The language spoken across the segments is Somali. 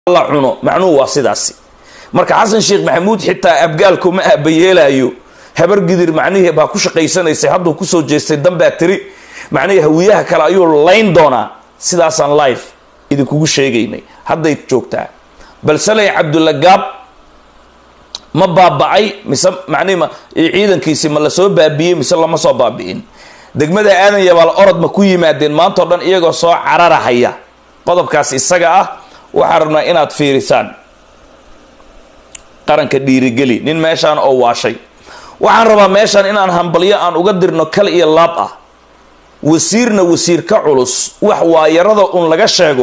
la cuno macnuhu waa sidaasi marka xasan sheekh maxamuud xitaa abgaalku ma aabayeelayo habar gidir macnihii baa ku shaqaysanaysay hadduu kusoo jeestay danbaa tiri macnihii hawiyaha kale ayuu layn doonaa sidaasaan life idinkugu sheegaynay hadday joogtaa balseley cabdulla gaab ma baaba'ay mise macnihi ma ciidankiisi ma lasoo baabi'iyey mise lama soo baabi'in degmada aadan yabaal orod ma ku yimaadeen maanta o dhan iyagoo soo cararahaya qodobkaas isaga ah waxaan rabnaa inaad fiirisaan qaranka dhiirigeli nin meeshaan oo waashay waxaan rabaa meeshaan inaan hambalyo aan uga dirno kal iyo laab ah wasiirna wasiir ka culus wax waayarada un laga sheego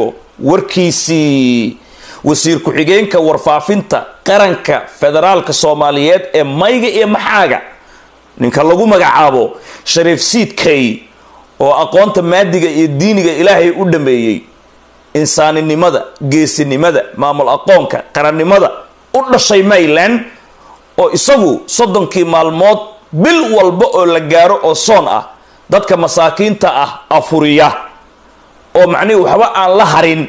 warkiisii wasiir ku-xigeenka warfaafinta qaranka federaalka soomaaliyeed ee mayga iyo maxaaga ninka lagu magacaabo shariif siidkay oo aqoonta maadiga iyo diiniga ilaahay u dhameeyey insaaninimada geesinimada maamul aqoonka qarannimada u dhashay mayland oo isagu soddonkii maalmood bil walba oo la gaaro oo soon ah dadka masaakiinta ah afuriya oo macnihi waxba aan la harin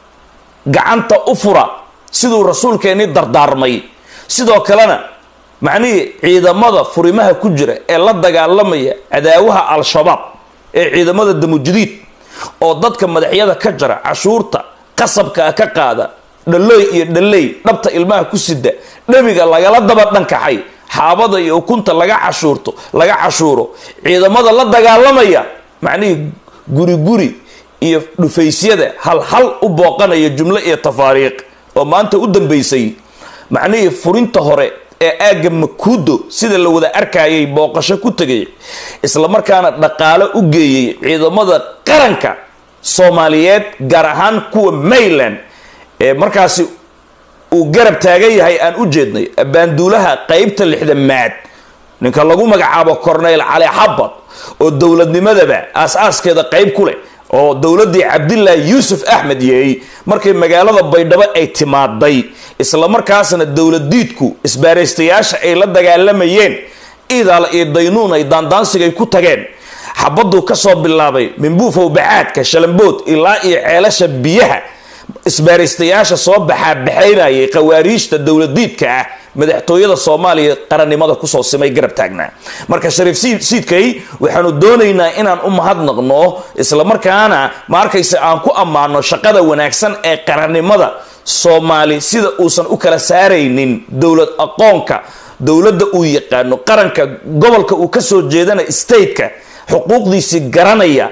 gacanta u fura siduu rasuulkeennii dardaarmay sidoo kalena macnihii ciidamada furimaha ku jira ee la dagaalamaya cadaawaha al-shabaab ee ciidamada damujadiid oo dadka madaxyada ka jara cashuurta qasabkaa ka qaada dhalooy iyo dhaley dhabta ilmaha ku sida dhabiga lagala daba dhankaxay xaabada iyo ukunta laga cashuurto laga cashuuro ciidamada la dagaalamaya macnihii guri guri iyo dhufaysyada hal hal u booqanaya jumlo iyo tafaariiq oo maanta u dambaysay macnihii furinta hore ee aagga makuudo sida la wada arkayay booqasho ku tegay islamarkaana dhaqaalo u geeyey ciidamada qaranka soomaaliyeed gaar ahaan kuwa mayland ee markaasi uu garab taagan yahay aan u jeednay baanduulaha qeybta lixdamaad ninka lagu magacaabo corneyl cali xabad oo dowladnimadaba aas-aaskeeda qeyb ku leh oo dowladdii cabdilaahi yuusuf axmed yeey markay magaalada baydhabo ay timaaday islamarkaasna dowladiidku isbaaraystayaasha ay la dagaalamayeen iidaal iyo daynuun ay daandaansigay ku tageen xabaduu kasoo bilaabay minbuufow bacaadka shalambood ilaa iyo ceelasha biyaha isbaaraystayaasha soo baxaabaxaynayay khawaariijta dowladiidka ah madaxtooyada soomaaliya qarannimada kusoo simay garab taagnaa marka shariif siidkay waxaanu doonaynaa inaan u mahadnaqno islamarkaana ma arkayse aan ku ammaano shaqada wanaagsan ee qarannimada soomaali sida uusan u kala saaraynin dowlad aqoonka dowladda uu yaqaano qaranka gobolka uu kasoo jeedana stateka xuquuqdiisii garanaya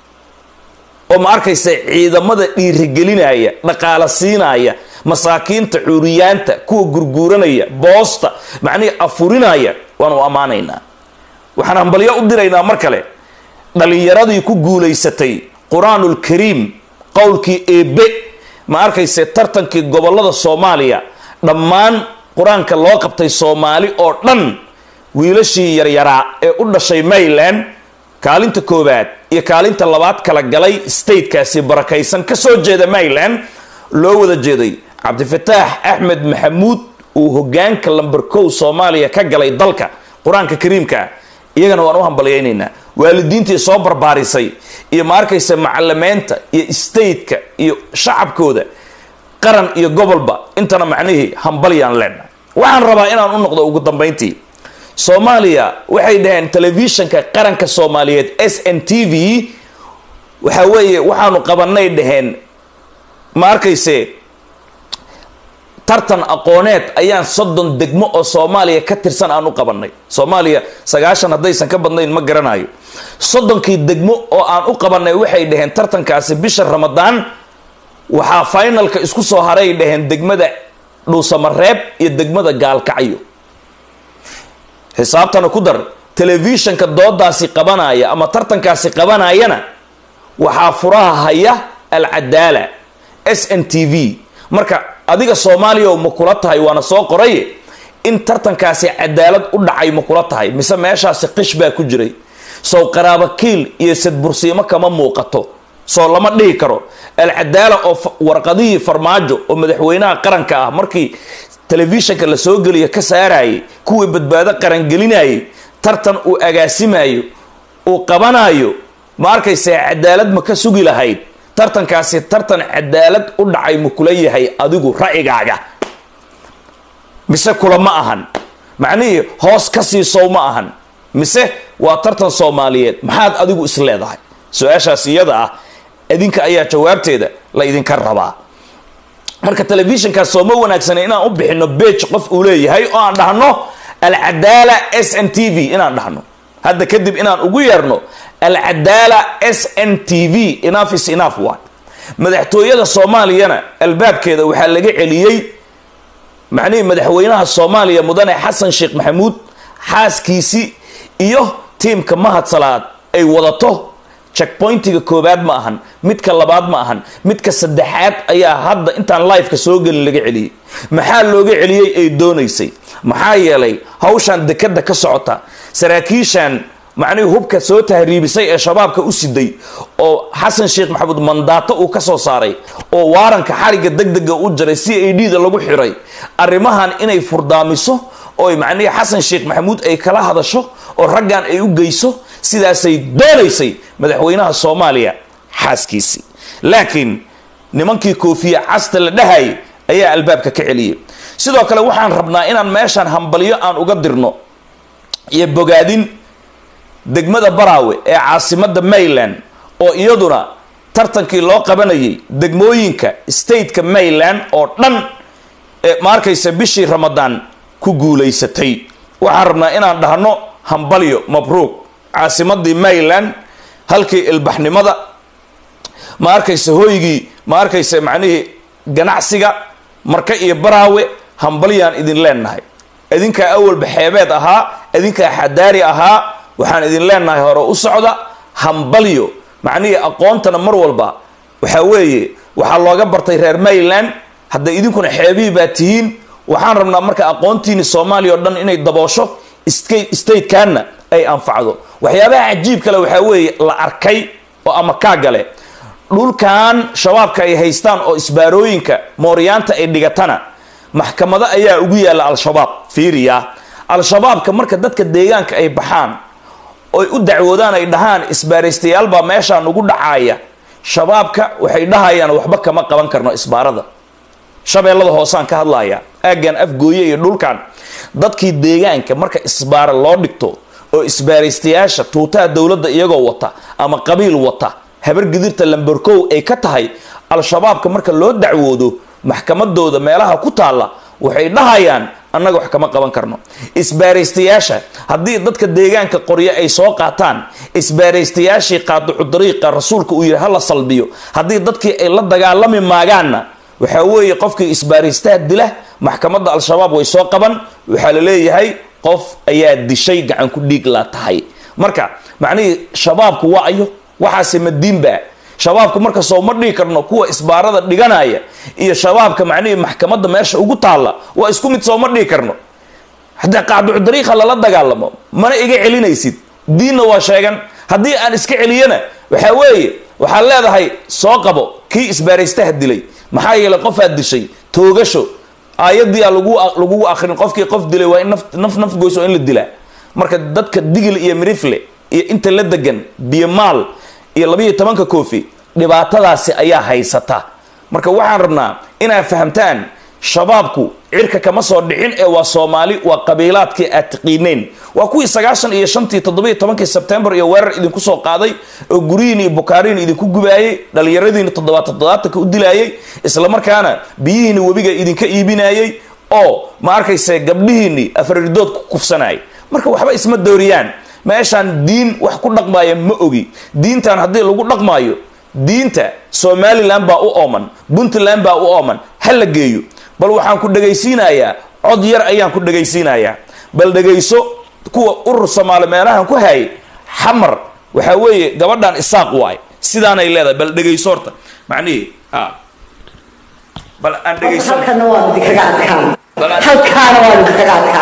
oo ma arkaysa ciidamada dhiirigelinaya dhaqaala siinaya masaakiinta cuuriyaanta kuwa gurguuranaya boosta macnihii afurinaya waanu ammaanaynaa waxaan hambalyo u diraynaa mar kale dhalinyaradii ku guulaysatay qur-aanul kariim qowlkii eebe ma arkayse tartankii gobolada soomaaliya dhammaan qur-aanka loo qabtay soomaali oo dhan wiilashii yaryaraa ee u dhashay mayland kaalinta koowaad iyo kaalinta labaad kala galay statekaasi barakaysan kasoo jeeda mayland loo wada jeeday cabdifataax axmed maxamuud uu hogaanka lamber kow soomaaliya ka galay dalka qur-aanka kariimka iyagana waan u hambalyaynaynaa waalidiintii soo barbaarisay iyo ma arkaysa macalimeynta iyo stateka iyo shacabkooda qaran iyo gobolba intana macnihii hambalyaan leenna waxaan rabaa inaan u noqdo ugu dambayntii soomaaliya waxay dhaheen telefishinka qaranka soomaaliyeed s n t v waxa weeye waxaanu qabanay dhaheen ma arkayse tartan aqooneed ayaan soddon degmo oo soomaaliya ka tirsan aan u qabanay soomaaliya sagaashan haddaysan ka badnayn ma garanayo soddonkii degmo oo aan u qabanay waxay dhaheen tartankaasi bisha ramadaan waxaa finalka isku soo haray dhaheen degmada dhuusamareeb iyo degmada gaalkacyo xisaabtana ku dar telefishinka doodaasi qabanaya ama tartankaasi qabanayana waxaa furaha haya alcadaala s n t v marka adiga soomaaliya ma kula tahay waana soo qoray in tartankaasi cadaalad u dhacay ma kula tahay mise meeshaasi qish baa ku jiray sow qaraabakiil iyo sadbursiimo kama muuqato soo lama dhihi karo alcadaala oo warqadihii farmaajo oo madaxweynaha qaranka ah markii telefishinka la soo geliyo ka saarayay kuwii badbaado qarangelinayay tartan uu agaasimayo uu qabanayo ma arkaysa cadaalad ma ka sugi lahayd tartankaasi tartan cadaalad u dhacay ma kula yahay adigu ra'yigaaga mise kula ma ahan macnihii hoos ka siisow ma ahan mise waa tartan soomaaliyeed maxaad adigu is leedahay su-aashaas iyada ah idinka ayaa jawaabteeda la idinka rabaa marka telefishinkaas sooma wanaagsana inaan u bixino bage qof uu leeyahay oo aan dhahno alcadaala s n t v inaan dhahno hadda kadib inaan ugu yeerno alcadaala s n t v enough is enough one madaxtooyada soomaaliyana albaabkeeda waxaa laga celiyey macnihii madaxweynaha soomaaliya mudane xasan sheekh maxamuud xaaskiisii iyo tiimka mahad salaad ay wadato checkpointiga koobaad ma ahan midka labaad ma ahan midka saddexaad ayaa hadda intaan liveka soo gelin laga celiyey maxaa looga celiyey ay doonaysay maxaa yeelay hawshan dekada ka socota saraakiishan macnihii hubka soo tahriibisay ee shabaabka u siday oo xasan sheekh maxamuud mandaato uu ka soo saaray oo waaranka xariga degdega u jaray c a d da lagu xiray arrimahan inay furdaamiso oo macnihii xasan sheekh maxamuud ay kala hadasho oo raggan ay u geyso sidaasay doonaysay madaxweynaha soomaaliya xaaskiisii laakiin nimankii koofiya casta la dhahayay ayaa albaabka ka celiyay sidoo kale waxaan rabnaa inaan meeshaan hambalyo aan uga dirno iyo bogaadin degmada baraawe ee caasimada mayland oo iyaduna tartankii loo qabanayay degmooyinka stateka mayland oo dhan ma arkaysa bishii ramadaan ku guulaysatay waxaan rabnaa inaan dhahno hambalyo mabruuq caasimadii mayland halkii ilbaxnimada ma arkaysa hooygii ma arkaysa macnihii ganacsiga marka iyo baraawe hambalyaan idin leenahay idinkaa awalba xeebeed ahaa idinkaa xadaari ahaa waxaan idin leenahay hore u socda hambalyo macnihii aqoontana mar walba waxaa weeye waxaa looga bartay reer mayland hadday idinkuna xeebihii baa tihiin waxaan rabnaa marka aqoontiini soomaaliya oo dhan inay daboosho statekanna ay anfacdo waxyaabaha cajiib kale waxaa weeye la arkay oo ama kaa gale dhulkan shabaabka ay haystaan oo isbaarooyinka mooryaanta ay dhigatana maxkamado ayaa ugu yaalla al-shabaab fiiriya al-shabaabka marka dadka deegaanka ay baxaan oy u dacwoodaan ay dhahaan isbaaraystayaal baa meeshaa nugu dhacaaya shabaabka waxay dhahayaan waxba kama qaban karno isbaarada shabeellada hoosaan ka hadlaya aaggan afgooye iyo dhulkan dadkii deegaanka marka isbaara loo dhigto oo isbaaraystayaasha tuutaha dowladda iyagoo wata ama qabiil wata habar gidirta lamberkow ay ka tahay al-shabaabka marka loo dacwoodo maxkamadooda meelaha ku taalla waxay dhahayaan annaga wax kama qaban karno isbaaraystayaasha haddii dadka deegaanka qoryo ay soo qaataan isbaaraystayaashii qaadicu dariiqa rasuulka uu yihi hala salbiyo haddii dadkii ay la dagaalami maagaanna waxaa weeye qofkii isbaaraystaha dila maxkamadda al-shabaab way soo qaban waxaa la leeyahay qof ayaa dishay gacan ku dhiig la tahay marka macnihii shabaabku waa ayo waxaase madiinba shabaabka marka soo ma dhigi karno kuwa isbaarada dhiganaya iyo shabaabka macnihii maxkamadda meesha ugu taalla waa isku mid soo ma dhigi karno haddii qaaducu dariiqa lala dagaalamo mana iga celinaysid diinna waa sheegan haddii aan iska celiyana waxaa weeye waxaad leedahay soo qabo kii isbaaraystaha dilay maxaa yeelay qofaad dishay toogasho aayadii a lagu lagugu akrin qofkii qof dilay waa in naf naf naf goyso in la dilaa marka dadka digil iyo mirifle iyo inta la degan biyomaal iyo labayo tobanka koofi dhibaatadaasi ayaa haysata marka waxaan rabnaa inaad fahamtaan shabaabku cirka kama soo dhicin ee waa soomaali waa qabiilaadkii aad tiqiineen waa kuwii sagaashan iyo shantii toddobiyo tobankii sebtembar iyo weerar idinku soo qaaday oo guryihiin iyo bukaariin idinku gubaayey dhallinyaradiina toddobaad toddobaatanka u dilaayey islamarkaana biyihiina webiga idinka iibinayey oo ma arkayse gabdhihiinii afarridood ku kufsanayay marka waxba isma dooriyaan meeshaan diin wax ku dhaqmaaya ma ogi diintan haddii lagu dhaqmaayo diinta somalilan baa u ooman puntland baa u ooman ha la geeyo bal waxaan ku dhegaysiinayaa cod yar ayaan ku dhegaysiinayaa bal dhegayso kuwa urur soomaali meelahan ku hayay xamar waxaa weeye gabadhan isaaq waay sidaanay leedahay bal dhegayso horta macnihii a bal aan dhegayso halkana waan idinkaga adkaan Bal aan- halkaana waan idinkaga adkaan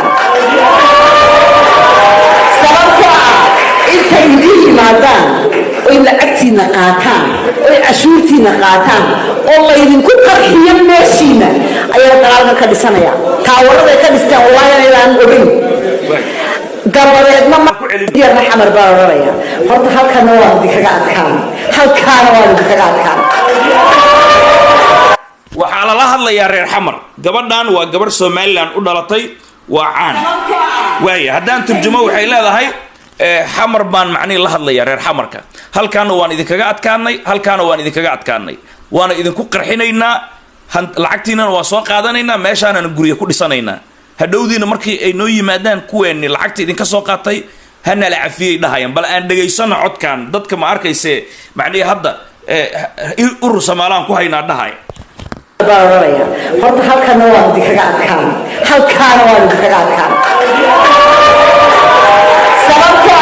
sababtoo ah intay idiin yimaadaan oy lacagtiina qaataan oy cashuurtiina qaataan oo laydinku qarxiyo meeshiina ayaa dagaalkan ka dhisanaya taawarada ay ka dhisteen wallaahi inaydaan ogeyn dabadeedna ku celin. yarna xamar baa odhanaya horta halkana waan idinkaga adkaan halkaana waan idinkaga adkaan waxaa lala hadlayaa reer xamar gabadhan waa gabarh somalilan u dhalatay waa caan waaya haddaan turjumo waxay leedahay eh, xamar baan macnihi la hadlayaa reer xamarka halkaana waan idinkaga adkaanay halkaana waan idinkaga adkaanay waana idinku qarxinaynaa han- lacagtiinana waa soo qaadanaynaa meeshaanana gurya ku dhisanaynaa hadhowdiina markii ay noo yimaadaan kuweenni lacagta idinka soo qaatay hana la cafiyey dhahayaan bal aan dhegaysano codkan dadka ma arkayse macnihi hadda eh, urur somaalaan ku haynaa dhahaya baa odhanaya horta halkana waan idinkaga adkaan halkaana waan idinkaga adkaan sababtoo